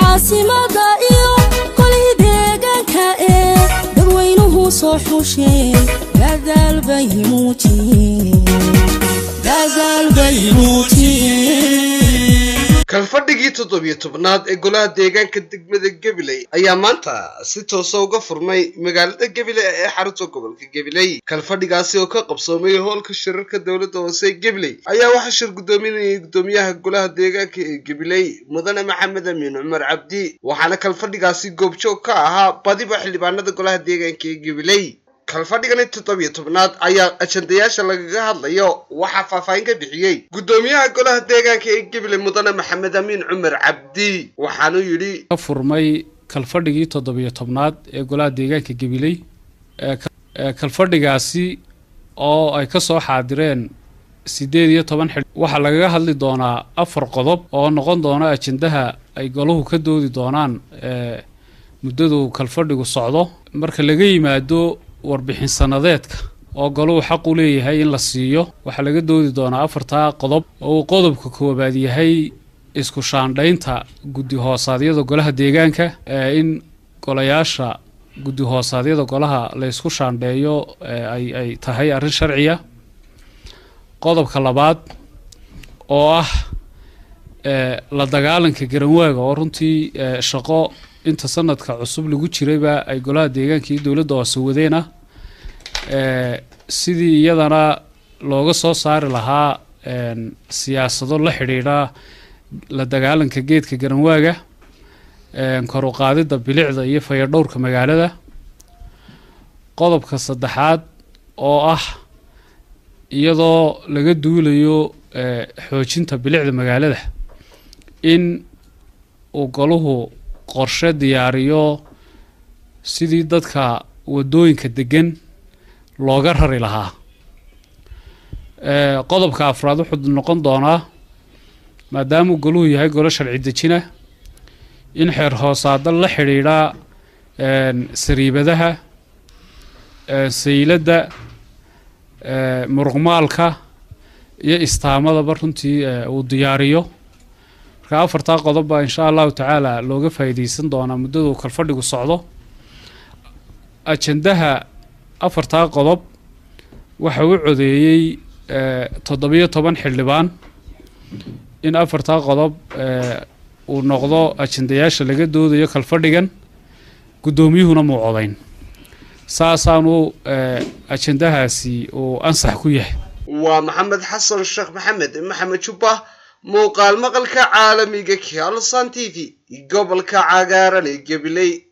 caasimada iyo qolihii deegaanka ee dadweynuhu soo xushee dadaal bay muujiyeen kalfadhigii toddobiyo tobnaad ee golaha deegaanka degmada gabiley ayaa maanta si toosa uga furmay magaalada gabiley ee xarunta gobolka gabiley kalfadhigaasi oo ka qabsoomay hoolka shirarka dowladda hoose ee gabiley ayaa waxaa shir guddoominayay guddoomiyaha golaha deegaanka ee gabiley mudane maxamed amiin cumar cabdi waxaana kalfadhigaasi goobjoog ka ahaa badiba xildhibaanada golaha deegaanka ee gabiley kalfadhigani toddobiyo tobnaad ayaa ajandayaasha lagaga hadlayo waxaa faahfaahin ka bixiyey guddoomiyaha golaha deegaanka ee gabiley mudane maxamed amiin cumar cabdi waxaanuu yidhi ka furmay kalfadhigii toddobiyo tobnaad ee golaha deegaanka gabiley ee kalfadhigaasi oo ay ka soo xaadireen siddeed iyo toban xil waxaa lagaga hadli doonaa afar qodob oo noqon doona ajandaha ay golahu ka doodi doonaan ee muddadu kalfadhigu socdo marka laga yimaado warbixin sanadeedka oo golahu xaq u leeyahay in la siiyo waxaa laga doodi doonaa afartaa qodob oo uu qodobka koowaad yahay isku shaandhaynta guddi hoosaadyada golaha deegaanka ee in golayaasha guddi hoosaadyada golaha la ysku shaandheeyo ay ay tahay arrin sharciya qodobka labaad oo ah la dagaalanka garanwaaga oo runtii shaqo inta sanadka cusub lagu jirayba ay golaha deegaanka iyo dowladda hoose wadeen ah sidii iyadana looga soo saari lahaa siyaasado la xidhiidha la dagaalanka geedka garanwaaga kor u qaadidda bilicda iyo fayadhowrka magaalada qodobka saddexaad oo ah iyadoo laga duulayo xoojinta bilicda magaalada in uu golahu qorshe diyaariyo sidii dadka waddooyinka degan looga rari lahaa qodobka afraad wuxuu noqon doonaa maadaamuu goluhu yahay golo sharci dejina in xeer hoosaada la xidhiidha sariibadaha sayladda muruqmaalka iyo istaamadaba runtii uu diyaariyo marka afartaa qodob baa insha allahu tacaala looga faa'iideysan doonaa muddadu kalfadhigu socdo ajandaha afartaa qodob waxa u codeeyey toddobiyo toban xildhibaan in afartaa qodob uu noqdo ajandayaasha laga doodayo kalfadhigan guddoomiyuhuna muu codayn saasaanu ajandahaasi uu ansax ku yahay waa maxamed xasan sheekh maxamed maxamed jubba muuqaal maqalka caalamiga kalson t v gobolka cagaaran ee gabiley